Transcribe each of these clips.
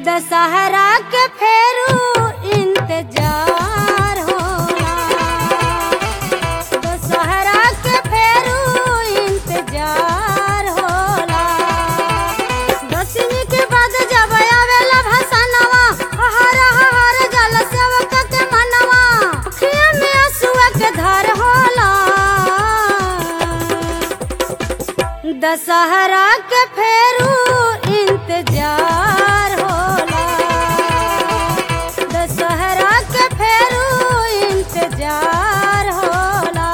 दशहरा के फेरू इंतजार होला दशहरा के फेरू इंतजार होला दसवीं के बाद जब आवेला भसनवा हर हर जल सेवक के मनवा अखिया में आंसुआ के धार होला दशहरा के फेरू इंतजार होला दशहरा के फेरू इंतजार होला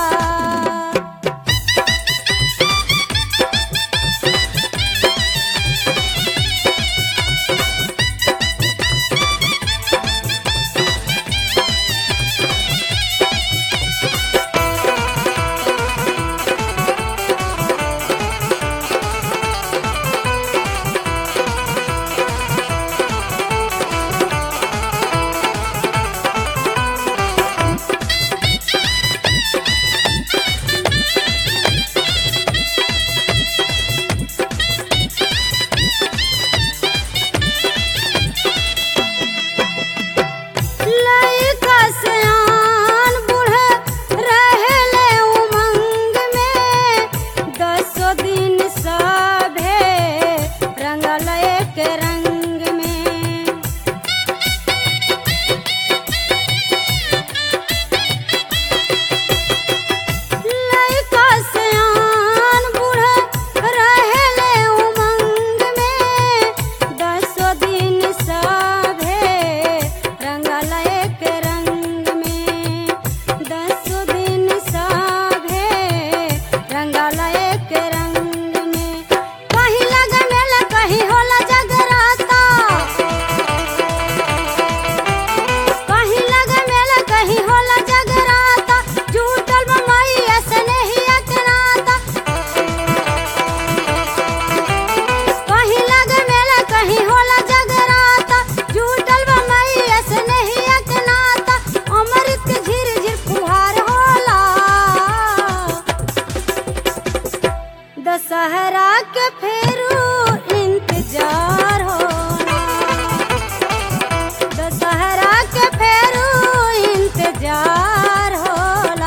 लइका सयान बूढ़े रहेले उमंग में दसो दिन सभे रंगल एक रंग में लइका सयान बूढ़े रहेले उमंग में दसो दिन सभे रंगल एक रंग में दसो दिन सभे रंगल एक रंग में कहीं लग मेला कहीं होला जगराता कहीं लग मेला कहीं होला जगराता झूठल बमैया स्नेहिया के नाता कहीं लग मेला कहीं होला जगराता झूठल बमैया स्नेहिया के नाता अमृत के झिर झिर फुहार होला दशहरा के फेरू इंतजार होला दशहरा के फेरू इंतजार होला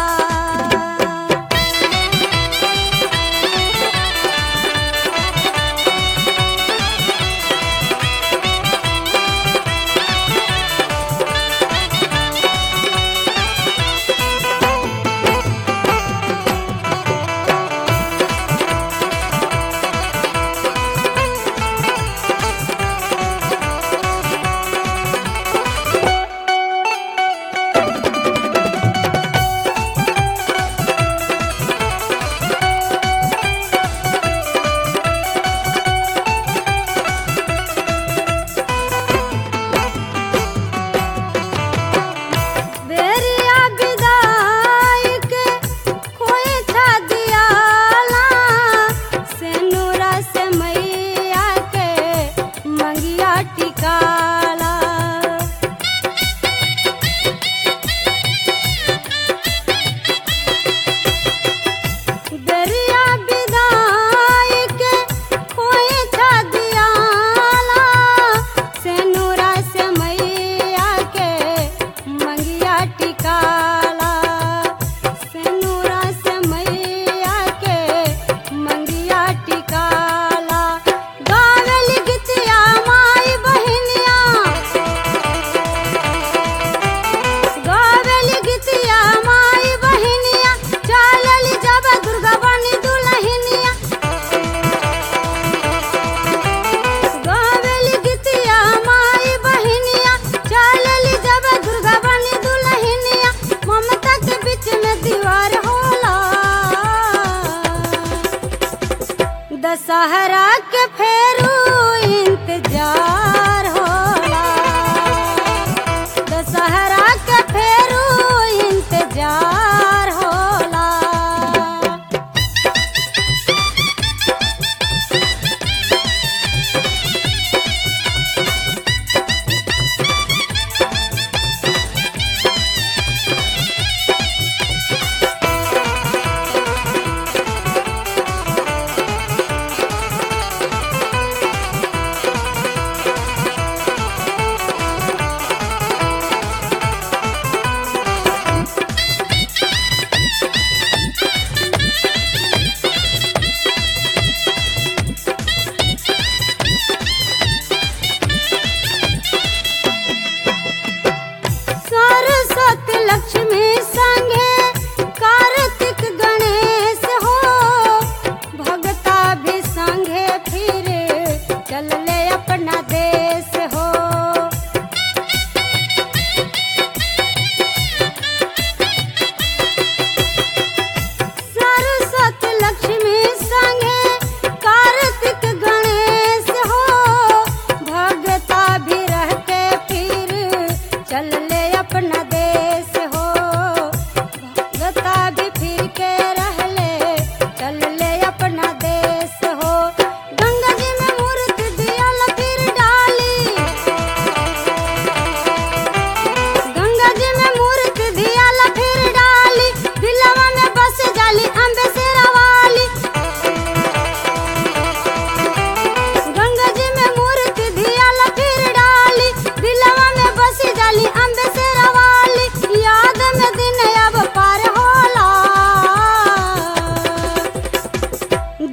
बेरिया विदाई के कोई था दियाला सेनुरा से मैया के मंगिया टिकाला बेरिया विदाई के कोई था दियाला सेनुरा से मैया के मंगिया टिकाला सेनुरा से मैया के मंगिया टिकाला गावल गीतिया माई बहिनिया गावल गीतिया माई बहिनिया चलल जब दुर्गा बनी दुलहिनिया गावल गीतिया माई बहिनिया चलल जब दुर्गा बनी दुलहिनिया ममता के बीच में दीवार होला दशहरा के फेरू इंतजार होला दशहरा के फेरू इंतजार होला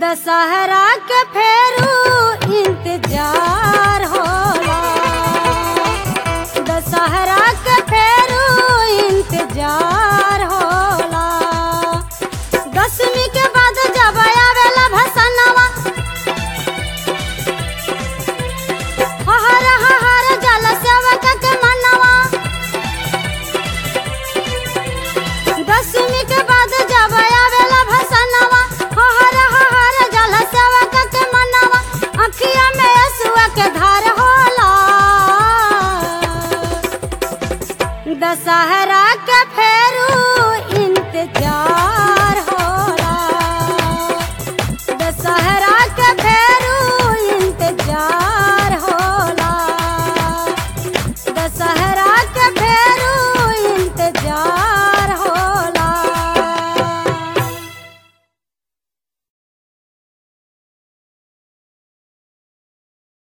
दशहरा के फेरू इंतजार होला दशहरा के फेरू इंतजार होला दसवीं के बाद जब आवेला भसनवा हहर हहर जल सेवक के मनवा दसवीं के बाद जब आवेला भसनवा हहर हहर जल सेवक के मनवा अखिया में असुआ के धार होला दशहरा के फेरू इंतजार